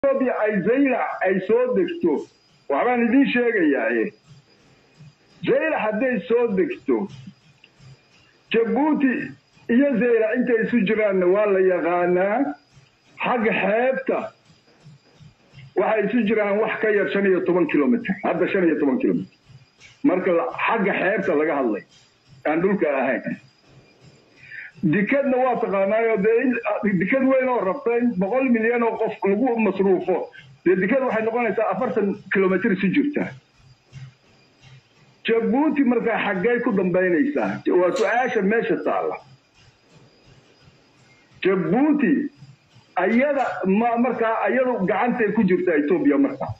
etoobiya ay zaylac ay soo degto waxbaan idiin sheegayaaye zaylac hadday soo degto jabuuti iyo zaylac intay isu jiraanna waa la yaqaanaa xagga xeebta waxay isu jiraan wax ka yar shan iyo toban kilomitr hadda shan iyo toban kilomitr marka xagga xeebta laga hadlay aan dhulka ahayn dikadna waa taqaanaayo dee dikad weyn oo rabta in boqol milyan oo qof lagu masruufo dee dikad waxay noqonaysaa afartan kilomitr isu jirta jabuuti markaa xaggay ku dambaynaysaa waa su-aasha meesha taalla jabuuti ayada ma markaa ayadu gacantay ku jirtaa etoobiya markaa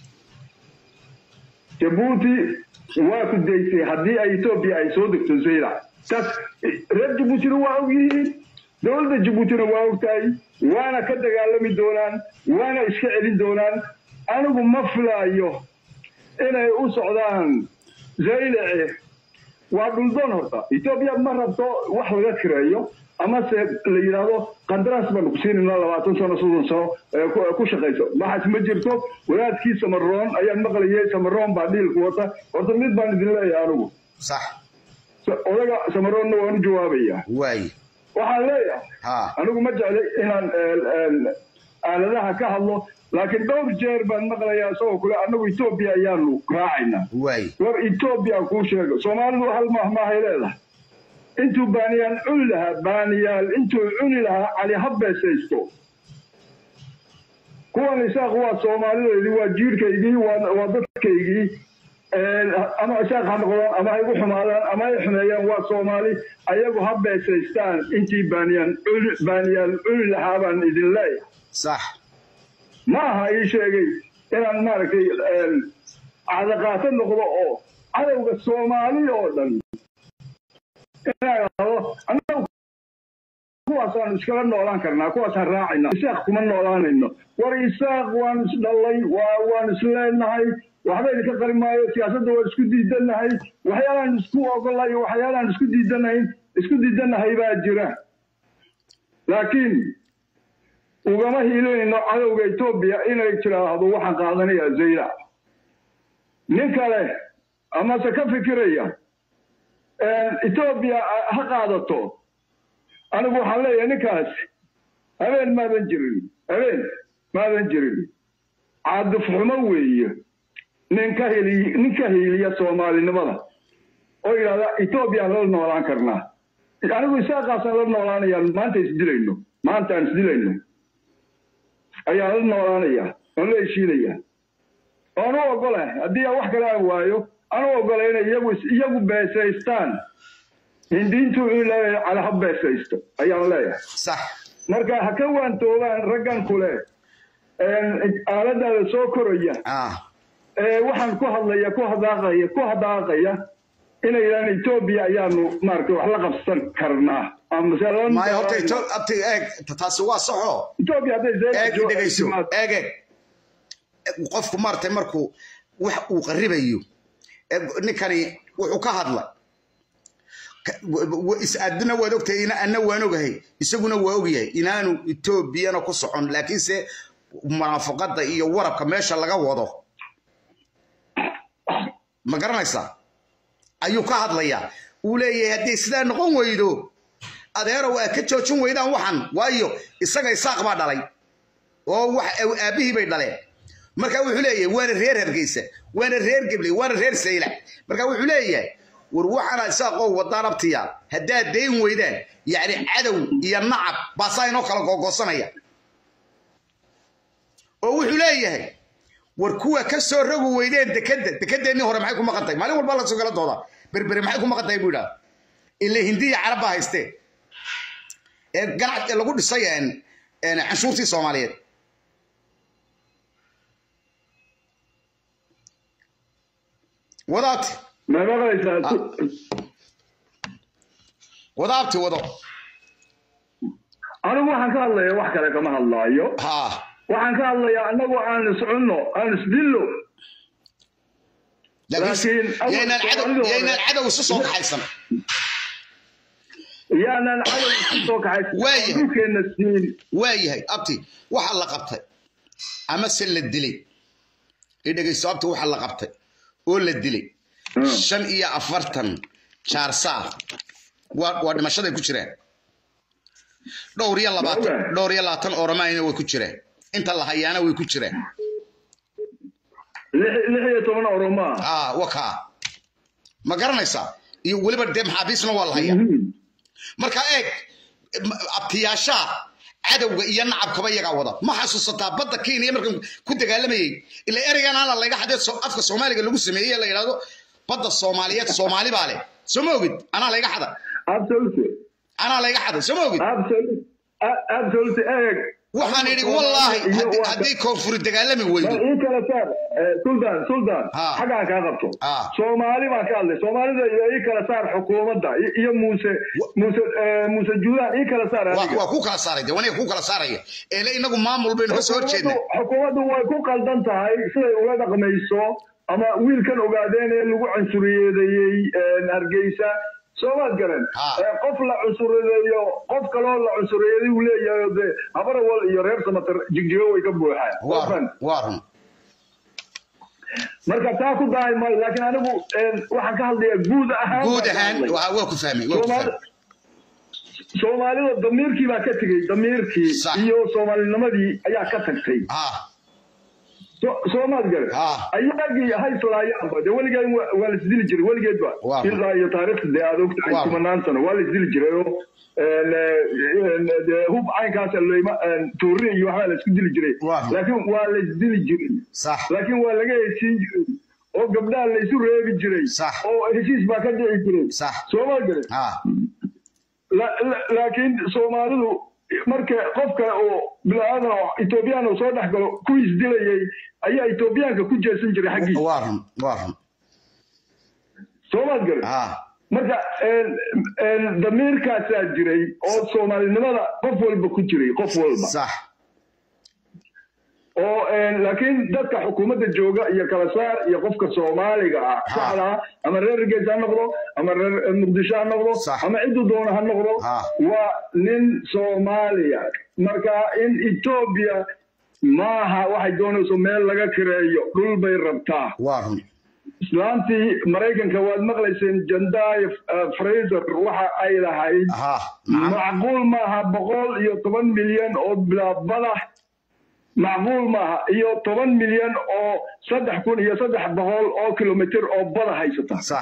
jabuuti waa ku daysay haddii ay etoobiya ay soo degto zaylac taas reer jabuutina waa og yihiin dowladda jabuutina waa ogtahay waana ka dagaalami doonaan waana iska celin doonaan anigu ma filaayo inay u socdaan zaylace waa dhuldoon horta etoobiya ma rabto wax laga kireeyo amase la yidhaahdo qandaraas baanu ku siinayna labaatan sano soddon sano ku shaqayso maxaas ma jirto wadaadkii samaroon ayaan maqlayay samaroon baa dhiilku wata horta mid baan idin leeyahay anigu sax odaga samaroonna waan u jawaabayaa waay waxaan leeyahay ha anigu ma jeclay inaan aaladaha ka hadlo laakiin dhowr jeer baan maqlayaa isagoo kule annagu etoobiya ayaanu raacaynaa waay war etoobiya kuu sheego soomaalidu hal mahmaahay leedahay intuu baaniyaan cuni lahaa baaniyaal intuu cuni lahaa cali ha beesaysto kuwan isaaq waa soomaalideedii waa jiirkaygii waa dadkaygii ama isaaq ha noqdaan ama ha igu xumaadaan ama hay xumeeyaan waa soomaali ayagu ha beesaystaan intii baaniyaan cuni baaniyaal cuni lahaa baan idin leeyahay sax ma aha ii sheegay inaan maaragtay cadaqaato noqdo oo cadowga soomaali oo dhan inaan kuwaasaan iskala noolaan karnaa kuwaasaan raacayna isaaq kuma noolaanayno war isaaq waan isdhallay waan isleenahay waxba idinka qari maayo siyaasadda waan isku diidanahay waxyaalaan isku ogolay waxyaalaan isku diidanayn isku diidanahay baa jira laakiin ugama hiilinayno cadowga etoobiya inay tiraahdo waxaan qaadanayaa zaylac nin kale amase ka fikiraya etoobiya ha qaadato anigu waxaan leeyahay ninkaas habeen maadan jirin habeen maadan jirin caadif xumo weeye nin ka heli nin ka hiiliya soomaalinimada oo yidhahda etoobiyaan la noolaan karnaa anigu isaaqaasaan la noolaanayaan maanta isdilayno maanta aan isdilayno ayaan la noolaanaya oon la heshiinaya oon u ogolahay haddii aan wax kale aan waayo aan u ogolay inay iyagu iyagu beesaystaan hindiintu in leeyahay cala ha beesaysto ayaan leeyahay sax marka ha ka waantoobaan raggan kule aaladaada soo koraya ah waxaan ku hadlaya ku hadaaqaya ku hadaaqaya inay yidhahaan etoobiya ayaanu maaragtay wax la qabsan karnaa maayo horta Etho- abti eeg taasi waa saxo etoobiya hadday eeg dhegayso eeg eeg qofku maaragtay markuu wax uu qaribayo ee ninkani wuxuu ka hadla is-aadina waad ogtahay ina anna waan ogahay isaguna waa ogyahay inaanu etoobiyana ku socon laakiinse munaafaqada iyo warabka meesha laga wado ma garanaysaa ayuu ka hadlayaa uu leeyahay haddii sidaa noqon weydo adeerow aad ka joojin weydaan waxan waayo isaga isaaq baa dhalay oo wax aabbihii bay dhaleen marka wuxuu leeyahay waana reer hargeysa waana reer gebley waana reer saylac marka wuxuu leeyahay war waxaana isaaqoo wadaan abtiya haddaad dayn weydaan yacni cadow iyo nacab baasaa inoo kala googoosanaya oo wuxuu leeyahay war kuwa ka soo rogi weydeen dekadda dekedeennii hore maxay ku maqantay maalin walba la soo gala dooda berbere maxay ku maqantay buu idhaha ila hindiya carab baa haystee ee ganac lagu dhisay canshuurtii soomaaliyeed wadaabti ma maqlaysaa wadaabti wado anigu waxaan ka hadlaya wax kale kama hadlaayo ha waxaan ka hadlayaa annagu aan iscunno aan isdillo laakiin Laakiin- yaynaan cadow Soomaalida hore- yaynaan cadow isu soo kaxaysan yaanan cadow isu soo kaxaysan Waayahay. dhulkeenna siin waayahay abti waxaa la qabtay ama se la dilay idhegay sababta waxa la qabtay oo la dilay shan iyo afartan jaarsaa waa waa dhimashaday ku jireen dhowr iyo labaatan Waaga. dhowr iyo labaatan oromayna way ku jireen inta la hayaana way ku jireen lix lix iyo toban oromo ah aa wakaa ma garanaysaa iyo weliba dee maxaabiisna waa la hayaa Mhm. marka eeg m- abtiyaashaa cadowga iyo nacabkaba iyagaa wada ma xasuusataa badda kenya markan ku dagaalamayey ila ereygan ana layga xadee so- afka soomaaliga lagu sameeyey la yidhahdo badda soomaaliyeed soomaali baa leh soo ma ogid anaa layga xada absolutely anaa layga xaday soo ma ogid absolutely A- absolutely eeg waxaan idhi wallaahi Iyo haddii- waa- haddii koonfuri dagaalami weydo bal ii kala saar eh, sultan sultan Ha. xaggaan kaa qabto Ha. soomaali baan ka hadlay soomaalida iyo ii kala saar xukuumadda i- iyo muuse muuse eh, muuse juulaan ii kala saar waa adiga waa ku kala saaray de waniga ku kala saaraya eele inagu maamul baynu ka soo horjeednay Xukuumaddu- xukuumaddu way ku qaldan tahay siday ula dhaqmayso ama wiilkan ogaadeen ee lagu cunsuriyeedeeyey eh, hargeysa soomaad garan Ha. Eh, qof la cunsuriyeeyo qof kaloo la cunsuriyeeday uu leeyahay oo dee habarawal iyo reer samatar jigjigo way ka buuxaan waa Qofkan. run waa run marka taa ku dahay maayo laakiin anigu eh, waxaan ka hadlayaa guud ahaan guud baan ka ahaan hadlay. waa waa ku fahmay waa ku Soomaali- fahmay soomaalida damiirkii baa ka tegey damiirkii Sax. iyo soomaalinimadii ayaa ka tagtay ah So- soomaad gare Ah. ayagii hayslaayaanba dee weligeed wa- waa la isdili jiray weligeedba Waa. ilaa iyo taariikhda dee aad ogtahay Waa. kumanaan sano waa la isdili jiray oo een, een, dee hub caynkaas leyma tuuri iyo waxbaa la isku dili jiray Waa. laakiin waa la isdili jiray sax laakiin waa laga heshiin jiray oo gabdhaha la isu reebi jiray Sax. oo heshiis baa ka dhici jiray Sax. soomaad gare ah La- la- laakiin soomaalidu marka qofka oo bilaadan oo etoobiyaan uu soo dhex galo ku isdilayay ayaa etoobiyaanka ku jeesan jiray xaggiisa waa run waa run soomaad gare ah marka een- een damiirkaasaa jiray oo soomaalinimada qof walba ku jiray qof walba sax oo een, laakiin dadka xukuumadda jooga iyo kala saar iyo qofka soomaaliga ah saxda ah ama reer gees ha noqdo ama reer muqdisho ha noqdo Sax. ama ciduu doona ha noqdo Ah. waa nin soomaaliya marka in etoobiya maaha waxay doonayso meel laga kireeyo dhul bay rabtaa waa run islaantii maraykanka waad maqlayseen jandaay fraser waxa ay lahayd aha nacam macquul maaha boqol iyo toban milyan oo bilaabada macquul maaha iyo toban milyan oo saddex kun iyo saddex boqol oo kilomitir oo bada haysata sax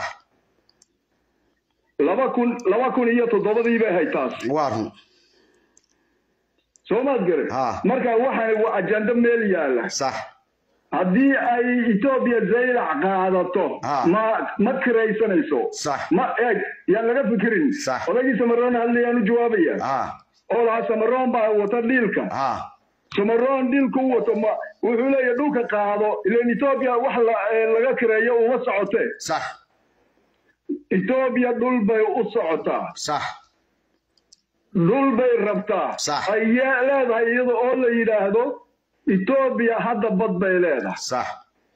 laba kun laba kun iyo toddobadii bay hay taas waa run soomaad gare Ah. marka waxaan waa ajando meel yaala sax haddii ay etoobiya zaylac qaadato Ah. ma ma kiraysanayso Sax. ma eeg yaan laga fikirin Sax. odagii samaroon hadlayaan u jawaabaya ah oo lahaa samaroon baa wata dhiilka ah samaroon dhilku u wato ma wuxuu leeyahay dhulka qaado ilan etoobiya wax la- ee laga kireeyo uma socote sax etoobiya dhul bay u socotaa sax dhul bay rabtaa Sax. ayay leedahay iyada oo la yidhaahdo etoobiya hadda bad bay leedahay sax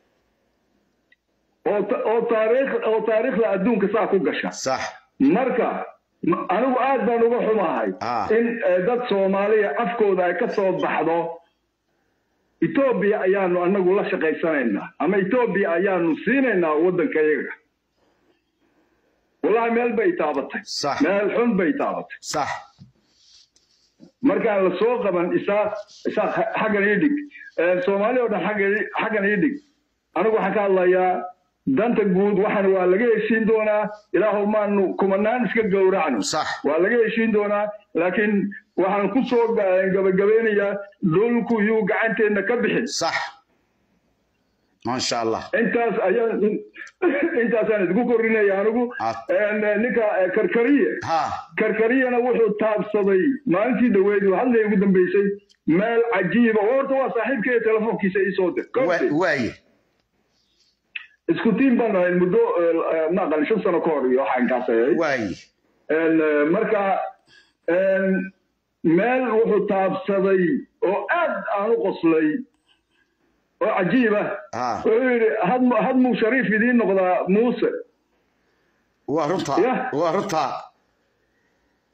oo ta- oo taariikh oo taariikhda adduunka saa ku gasha sax marka m- anigu aad baan uga xumahay Ah. in eh, dad soomaaliya afkooda ay ka soo baxdo etoobiya ayaanu anagu la shaqaysanaynaa ama etoobiya ayaanu siinaynaa waddanka iyaga wallahi meel bay taabatay Sax. meel xun bay taabatay sax markaan la soo qaban isaaq isaaq ha- xaggan ii dhig Eh, soomaali oo dhan xaggan ii- xaggan ii dhig anigu waxaan ka hadlayaa danta guud waxaan waa laga heshiin doonaa ilaahu maanu kumanaan iska gowracno Sax. waa laga heshiin doonaa laakiin waxaan ku soo ga- gabagabeynayaa dhulku yuu gacanteenna ka bixin sax maasha allah intaas ayaan intaasaan isku korinaya anigu Ah. En, eh, ninka eh, karkariye ha karkariyana wuxuu taabsaday maalintii dhaweyd oo hadlay ugu dambeysay meel cajiiba oo horta waa saaxiibkaya telefoonkiisa ii soo dir wa- waaye isku tiim baan ahayn muddo eh, ma aqal shan sano ka hor iyo waxaan kaas ahayd waaye En, eh, marka en, meel wuxuu taabsaday oo aad aan u qoslay oo cajiib ah Ah. wuxuu yidhi had- hadmuu shariif idiin noqdaa muuse waa runtaa Yah. waa runtaa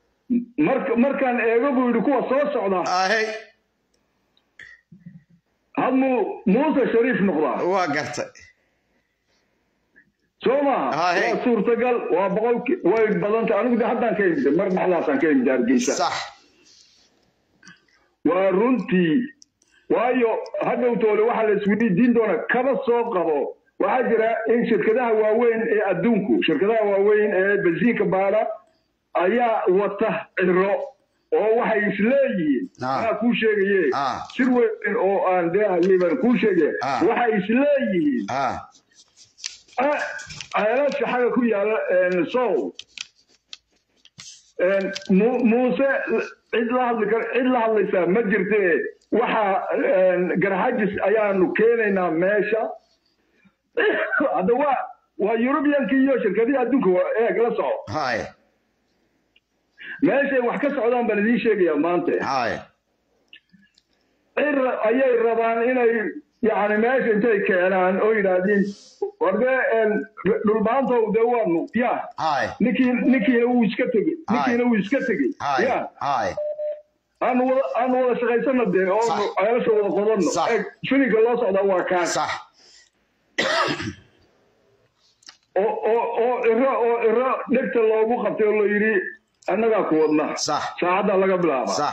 marka markaan eego buu yidhi kuwa soo socda ahey hadmuu muuse shariif noqdaa waa gartay soo maha Ah, hey. waa suurtagal waa boqolki way badantay anigu de haddaan ka imida mar dhexdaasaan ka imida hargeysa sax waa runtii waayo hadhowtoole waxaa la isweydiin doonaa kaba soo qabo waxaa jira in shirkadaha waaweyn ee adduunku shirkadaha waaweyn ee bensiinka baada ayaa wata ciro oo waxay isleeyihiin Ah. anaa kuu sheegaye Ah. sir weyn oo aan dee liban kuu sheegaya Ah. waxay isleeyihiin ha ceelasha xagga ku yaala sow Mu- muuse cid la hadli kar cid la hadlaysaa ma jirte waxaa garxajis ayaanu keenaynaa meesha hadda waa waa yurubiyanki iyo shirkadihii adduunka waa eeg la soco hay meeshay wax ka socdaan baan idiin sheegayaa maanta hay cir ayay rabaan inay yani meesha intay keenaan oo yidhaahdiin warde dhulbaantow dee waanu ya hay ninkii ninkiina wuu iska tegey ninkiina wuu iska tegey hay ya hay aanu wada aanu wada shaqaysano dee oo Sax. ceelasha wada qodanno Sax. Eeg, filinka loo socdaa waa kaan sax oo oo oo iro oo iro dhegta loogu qabtay oo la yidhi annagaa ku wadna sax saacaddaa laga bilaaba sax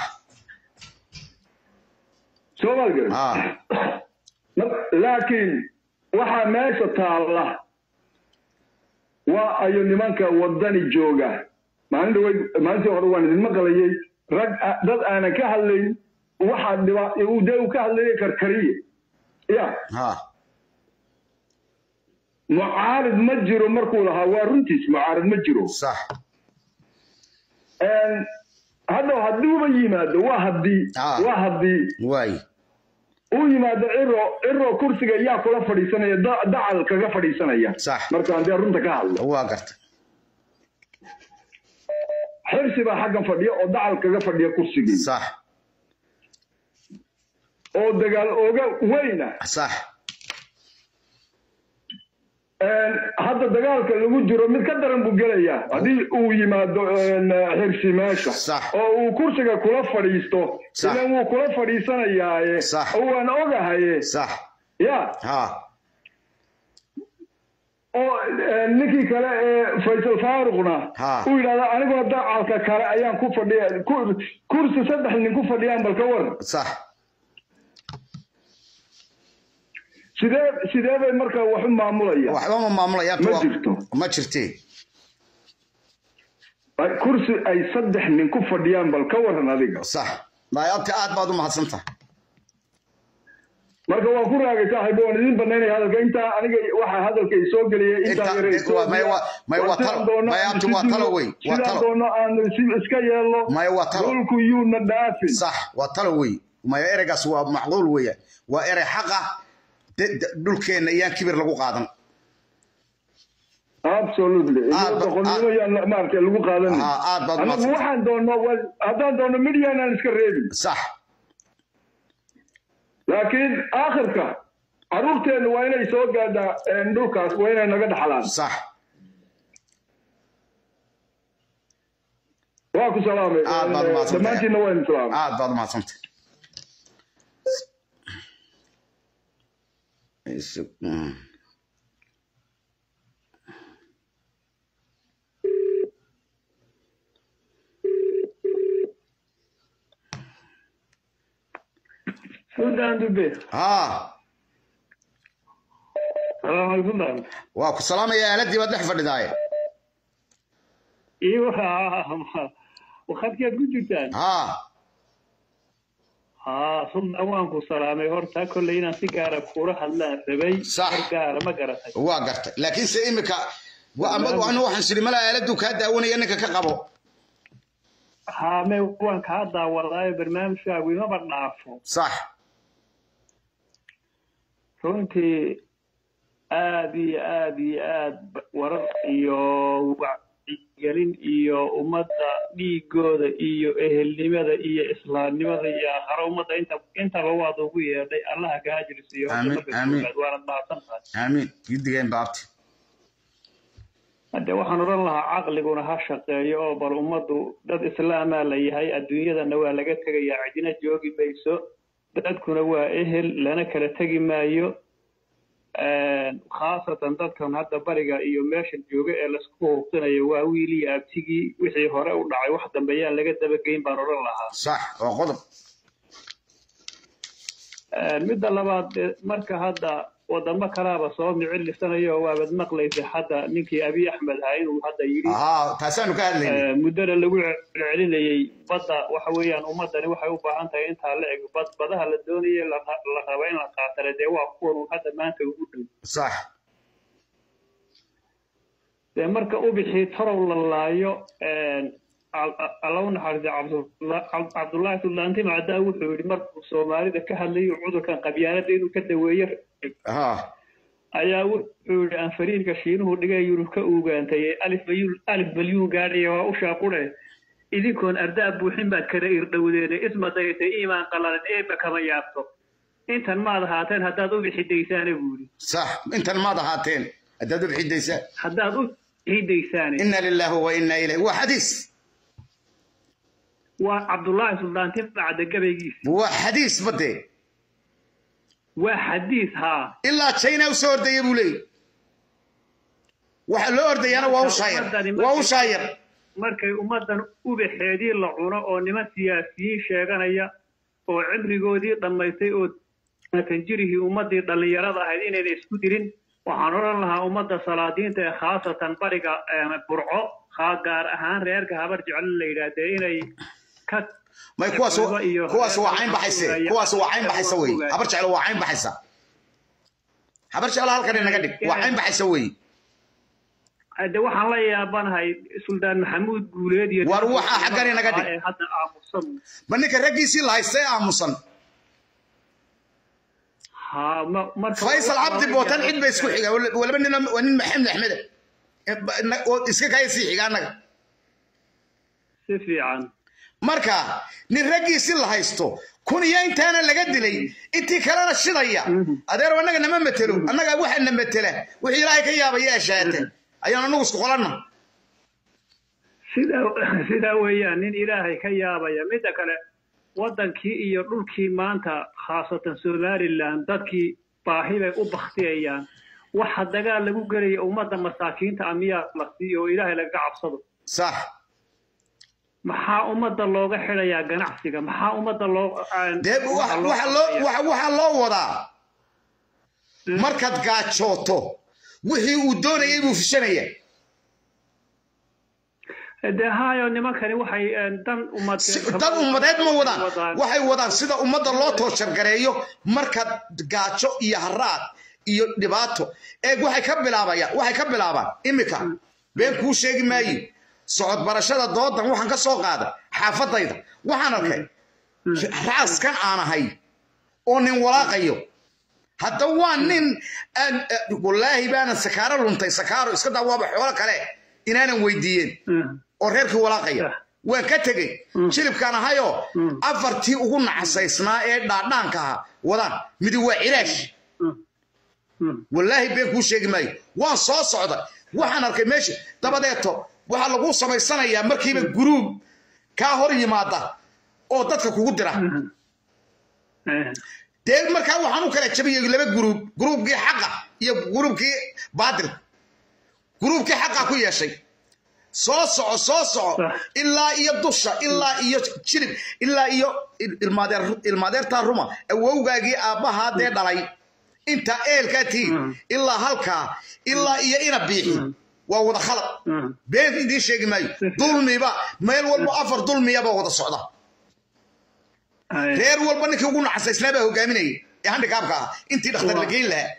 soo maad garan ha laakiin waxaa meesha taalla waa ayo nimanka wadani jooga maalin dhawey maalintii hore waan idin maqlayay rag a- dad aanan ka hadlayn waxaa dhiba uu dee uu ka hadlayay karkariye ya ha mucaarid ma jiro markuu lahaa waa runtiis mucaarid ma jiro sax hadda hadduuba yimaado waa haddii Ah. waa haddii waay uu yimaado ciro ciro kursiga yaa kula fadhiisanaya da- dacal kaga fadhiisanaya Sax. markaan dee runta ka hadlo waa gartay xirsi baa xaggan fadhiya oo dacal kaga fadhiya kursigii sax oo dagaal ooga weyna sax hadda dagaalka lagu jiro mid ka daran buu gelayaa haddii uu yimaado xirsi meesha Sax. oo uu kursiga kula fadhiisto Sax. ilan wuu kula fadhiisanayaaye Sax. oo waan ogahaye sax ya ha oo eh, ninkii kale ee faysal faaruqna Ha. uu yidhahda aniguna dacalka kale ayaan ku fadhiya ku- kursi saddex nin ku fadhiyaan bal ka waran sax sidee sidee bay marka wax u maamulayaan waxba ma maamulayaan Ma jirto. ma jirtee Ay- kursi ay saddex nin ku fadhiyaan bal ka waran adiga sax maayabti aad baad u mahadsantahay marka waan ku raagay saaxiib waan idin banaynaya hadalka intaa aniga waxaa hadalka i soo geliyay intaa Inta- yare i soo waa- may waa- may waa sidaan talo- doono may aan abti isu waa talo dilo, wey, waa sidaan talo. doono aan is- iska yeelno May waa talo. dhulku yuuna dhaafin sax waa talo wey maya ereygaas waa macquul weeyaan waa erey xaqa de- de- dhulkeenna iyaan kibir lagu qaadan absolutely Aad ba- boqolnimo yaan maaragtay lagu qaadan Ah, aad baad anagu mahadsan. waxaan doonno waa- haddaan doonno midyan aan iska reebin sax laakiin aakhirka caruurteenna waa inay soo gaadhaa een, dhulkaas waa inay naga dhaxlaan sax waa ku salaamay Aad baad Een, mahadsantahay. dhammaantiinna waa idin salaamay aad baad umahadsantay Isu- mm. Sultan Dube. haa Salaam alaikum Sultan. waa ku salaamaya aaladii baad dhex fadhidaaye Iyo wakadkeed ku jirtaan. haa Haa, Sultan waan ku salaamay horta kolley inaan si gaara kula hadlaan rabay. Sax. Hor gaara ma garatay. waa gartay laakiinse imika wa- ama anu waxaan siri mala aaladuu kaa daawanaya ninka ka qabo Haa, me waan kaa daawadaayo barnaamijkaagu imaba dhaafo. sax Runtii aad iyo aad iyo aad ba- warar iyo wacyigelin iyo ummadda dhiigooda iyo ehelnimada iyo islaamnimada iyo aakharo ummadda inta intaba waad ugu yeedhay allaha kaa ajrisiiyo horta Amiin, marka amiin. koowaad waanad mahadsan tahay aamiin gidigeen baabti hadde waxaan odhan lahaa caqliguna ha shaqeeyo oo bal ummaddu dad islaamaa la yahay adduunyadana waa laga tegayaa cidina joogi mayso dadkuna waa ehel lana kala tegi maayo khaasatan dadkan hadda bariga iyo meesha jooga ee laisku hubsanayo waa wiil iyo abtigii wixii hore u dhacay wax dambe yaan laga dabageyn baan odhan lahaa sax waa qodob midda labaad eh, marka hadda wadamo kalaaba soo micilisanaya waabad maqlaysa hadda ninkii abiy axmed ahaa inuu hadda yidhi haa taasaanu ka hadlayna Eh, muddana lagu celcelinayey badda waxa weeyaan ummadani waxay u baahan tahay intaa la eg bad badaha la doonaya la la raba in la qaatana dee waa kuwan uu hadda maanta ugu dhow sax dee marka ubixii torow la laayo allahu naxariista cabdullah- Cab- cabdullaahi suldaanti macdaa wuxuu yidhi markuu soomaalida ka hadlayo cudurkan qabyaanada inuu ka daweeyo haa ayaa wuxuu yidhi anfariinka shiinuhu dhigay yurub ka ugaantay alif mayuun alif malyuun gaadhaya waa u shaaqune idinkoon ardaa buuxin baad kala irdhowdeene isma dayatay iimaan qalalan eebba kama yaabto intan maad ahaateen haddaad u bixidaysaane buu yidhi sax intan maad ahaateen haddaad u bixidaysaa haddaad u bixidaysaane ina lilaahi wa ina ilayh waa xadiis waa cabdullaahi suldaanti bacda gabaygiisa waa xadiis badee waa xadiis haa ilaa china u soo ordaya buu leeyahy waxa loo ordayaana waa u shaayar waa u shaayar markay ummaddan ubaxeedii la cuno oo niman siyaasiyiin sheeganaya oo cimrigoodii dhammaystay oo tanjirihii ummaddii dhallinyarada ahayd inayna isku dirin waxaan odhan lahaa ummadda salaadiinta ee khaasatan bariga eh, burco haa gaar ahaan reerka habar jecel la yidhaahdee inay ka may kuwaas kuwaas waa cayn baxayse kuwaas waa cayn baxaysa wey habar jeclo waa cayn baxaysa habar jeclo halkan inaga dhig waa cayn baxaysa wey de waxaan la yaabanahay suldaan maxamuud guuleed iyo War waxaa xaggan inaga dhig. ee hadda aamusan ma ninka raggiisii la haystay aamusan haa ma- marka faysal cabdi bootan cid ba isku xiga walaba nin waa nin maxamed axmede oo iska kaya sii xiga annaga si fiican marka nin raggiisii la haysto kun iyo intaana laga dilay intii kalena shidaya adeero annaga nama matelo annaga waxa na matela wixii ilaahay ka yaabaya ashaate ayaan anagu isku qolanna sidaa sidaa weeyaan nin ilaahay ka yaabaya midda kale waddankii iyo dhulkii maanta khaasatan somalilan dadkii baahi bay u baktiyayaan waxa dagaal lagu gelaya ummadda masaakiinta ah miyaa la siiyo oo ilaahay lagaga cabsado sax maxaa ummadda looga xidhayaa ganacsiga maxaa ummadda loo aan- dee waxa waxa loo waxa waxaa loo wadaa markaad gaajooto wixii uu doonayay buu fishanaya dee haayo nimankani waxay eh, dan ummad Si- dad ummadeed ma wadaan waxay wadaan sida ummadda loo tooshargareeyo markaad gaajo iyo haraad iyo dhibaato eeg waxay ka bilaabayaan waxay ka bilaabaan imika been kuu sheegi maayo socod barashada doodan waxaan ka soo qaada xaafadayda waxaan arkay raaskan aan ahay oo nin walaaqayo hadda waa nin aan eh, wallaahi baanan sakaaro luntay sakaaro iska daa waaba xoolo kale inaanan weydiiyeen oo reerkii walaaqaya waan ka tegey jilibkaan ahayoo afartii ugu nacasaysnaa ee dhaadhaanka ahaa wadaan midi waa cilaash wallaahi been kuu sheegi maayo waan soo socda waxaan arkay meesha dabadeeto waxaa lagu samaysanayaa markiiba guruub kaa hor yimaada oo dadka kugu dira dee markaa waxaan u kala jabiyey laba guruub guruubkii xaqa iyo guruubkii baadilka guruubkii xaqa ku yeeshay soo soco soo soco Sax. ilaa iyo dusha ilaa iyo jilib ilaa iyo il- ilmaadeer ilmaadeertaa ruma awowgaagii aabbahaa dee dhalay inta eelkaa tihiin ilaa halkaa ilaa iyo ina biixi waa wada khalad been idiin sheegi maayo dulmiba meel walba afar dulmiyaba wada socda reer walba ninkii ugu nacasaysnaa baa hogaaminayay ee handikaabka ah intii dhakhtar la geyn lahaa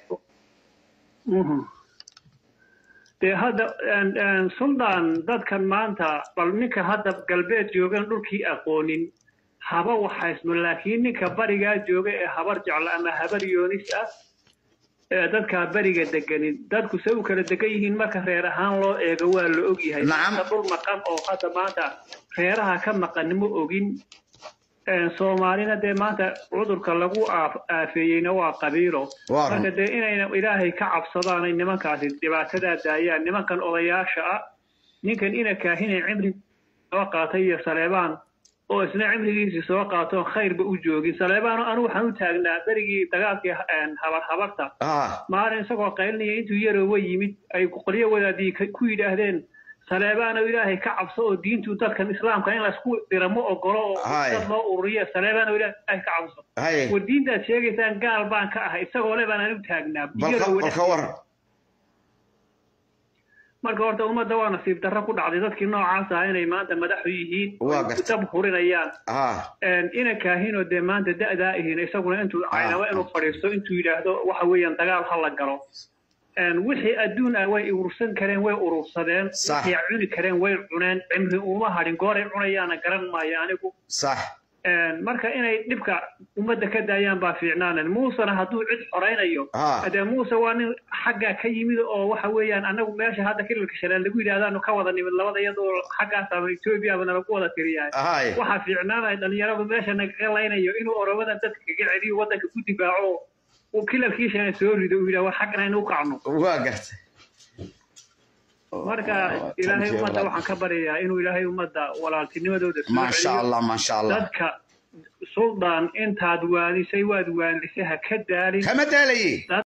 dee hadda een- een suldaan dadkan maanta bal ninka hadda galbeed joogan dhulkii aqoonin haba waxaysmo laakiin ninka barigaa jooga ee habar jecla ama habar yoonis ah ee dadkaa beriga deganin dadku se u kala degan yihiin marka reer ahaan loo eego waa la ogyahay Nacam. Inta dhul maqan oo hadda maanta reeraha ka maqan ma ogin Een, soomaalina dee maanta cudurka lagu aaf- aafeeyeyna waa qabiilo Waa run. marka dee inayna ilaahay ka cabsadaanay nimankaasi dhibaatadaa daayaan nimankan odayaasha ah ninkan ina kaahinay cimri soo qaatay iyo saleebaan oo isna cimrigiisii soo qaato khayrba u joogin saleebaano anu waxaan u taagnaa berigii dagaalkii habar habarta ah maalin isagoo qaylinaya intuu yaroowa yimid ay qolyo wadaadii ku yidhaahdeen saleebaano ilaahay ka cabso oo diintu dadkan islaamka in laysku dira ma ogolo oo Hay. dad loo ururiyo saleebaano ilaahay ka cabso haye war diintaad sheegaysaan gaal baan ka ahay isagoo le baan anigu taagnaa balka Yaroowa balka waran marka horta ummadda waa nasiib darro ku dhacday dadkii noocaas ah inay maanta madaxu yihiin Waa oo gartay. dab hurinayaan ah ina kaahinoo dee maanta da'daa ihiin isaguna intuu caynaba inuu fadhiisto intuu yidhaahdo waxa weeyaan dagaal ha la galo Een, wixii adduun ah way urursan kareen way urursadeen Sax. wixii cuni kareen way cuneen cimri uma hadhin gooray cunayaana garan maayo anigu sax Een, marka inay dhibka ummadda ka daayaan baa fiicnaanen muusena hadduu cid xoraynayo Ah. dee muuse waa nin xaggaa ka yimid oo waxa weeyaan anagu meesha hadda kililka shaleen lagu yidhahdaanu ka wada nimid labada iyadoo xaggaas ama etoobiya ba nalagu wada tiriyahay haye waxaa fiicnaanaya dhalinyaradu meesha nagaga laynayo inuu oromadan dadka kaga celiyo waddanka ku difaaco oo uu kilalkiishana soo rido uu yidhaha war xaggan aynu u kacno waa gartay marka ilaahay ummadda waxaan ka baryayaa inuu ilaahay ummadda walaaltinimadooda soo maasha celiyo allah maasha allah dadka suldaan intaad waanisay waad waanisay ha ka daalin kama daalaye